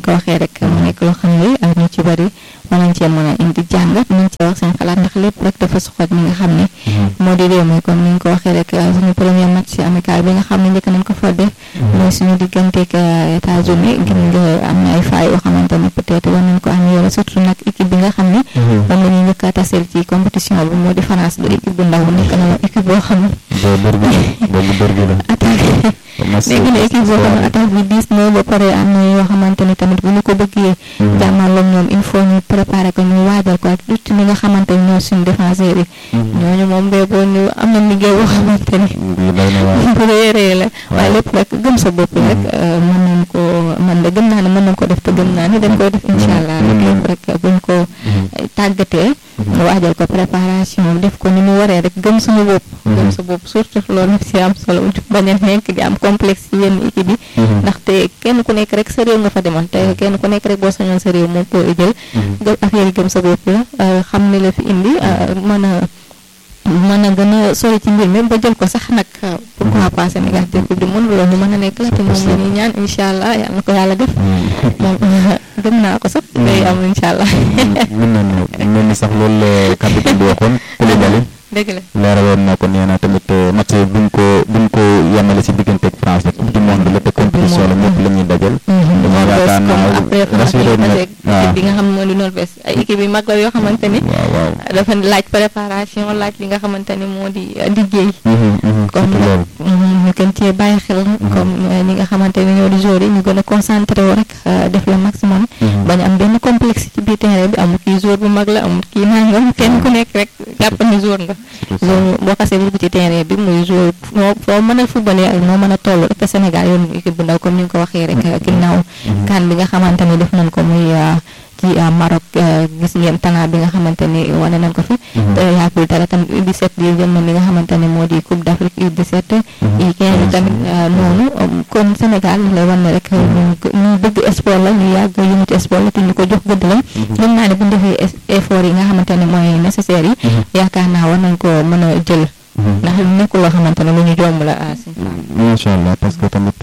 ko waxee rek mu nekk loo xam ne ñu ci bëri war nañ cee mën a indi jàngat nañ cee wax seen xalaat ndax lépp rek dafa soxal ñi nga xam ne moo di réew mi comme ni nga ko waxee rek suñu premier match amical bi nga xam ne njëkk nañ ko fa def mooy suñu digganteeg États-Unis gis nga am na ay faay yoo xamante ne peut-être war nañ ko améliorer surtout nag équipe bi nga xam ne moom la ñuy njëkk a taseel ci compétition bi moo di France du équipe bu ndaw nekk na équipe boo xam ne attaque léegi na équipe boo xam ne attaque bi diis na ba pare am na yoo xamante ni tamit bu ñu ko bëggee jàmmarloog ñoom il faut ñu préparer ko ñu waajal ko ak tuuti ñi nga xamante ni ñoo suñu défenseurs yi ñooñu moom bee boo ñu am na liggéey boo xamante ni bu rëy rëy la waaye lépp rek gëm sa bopp rek mën nañ ko man de gëm naa ne mën nañ ko def te gëm naa ni dañ koy def incha allah rek lépp rek buñ ko tàggatee waajal ko préparation def ko ni mu waree rek gëm suñu bopp gëm sa bopp surtout loolu si am solo bañ a nekk di am complexe ci yenn équipe yi ndaxte kenn ku nekk rek sa réew nga fa demal te kenn ku nekk rek boo sañoon sa réew moom koy jël gëm affaire yi gëm sa bopp la xam ne la fi indi mën a mën a gën a sori ci mbir mi ba jël ko sax nag pourquoi pas Sénégal te coupe du monde loolu ñu mën a nekk la te moom la ñuy ñaan incha allah yàlla na ko yàlla def moom gëm naa ko sax day am incha allah mën nañu mel ni sax loolu la capitaine bi waxoon Koulibaly dëgg la leeraloon na ko nee na tamit match buñ ko buñ ko yemale si diggante ak France la coupe du monde la te compétition la ñëpp la ñuy dajal dama yaakaar naa rassuré na équipe bi nga xam ne moo di Norvège ay équipe yi mag la yoo xamante ni waaw waaw dafa laaj préparation laaj li nga xamante ni moo di liggéey comme loolu ñu gën cee bàyyi xel comme ñi nga xamante ni ñoo di joueur yi ñu gën a concentré wu rek def le maximum bañ am benn complexe ci biir terrain bi amul kii joueur bu mag la amul kii nangam kenn ku nekk rek jàpp ni joueur nga loolu boo xasee dugg ci terrain bi muy joueur moo foo mën a footballé ak moo mën a toll rek Sénégal yoon équipe bu ndaw comme ni nga ko waxee rek ginnaaw kan bi nga xamante ni def nañ ko muy ci Maroc gis ngeen talent bi nga xamante ni wane nañ ko fi te yaagul dara tamit U17 di jël na li nga xamante ni moo di Coupe d'Afrique U17 yi kenn tamit noonu kon Sénégal lay wan ne rek ñu bëgg sport la ñu yàgg yëngu ci sport la te ñu ko jox gëdd la gëm naa ne bu ñu defee effort yi nga xamante ne mooy nécessaire yi yaakaar naa war nañ ko mën a jël ndax nekkul loo xamante ne lu ñu jomb la asi macha allah parce que tamit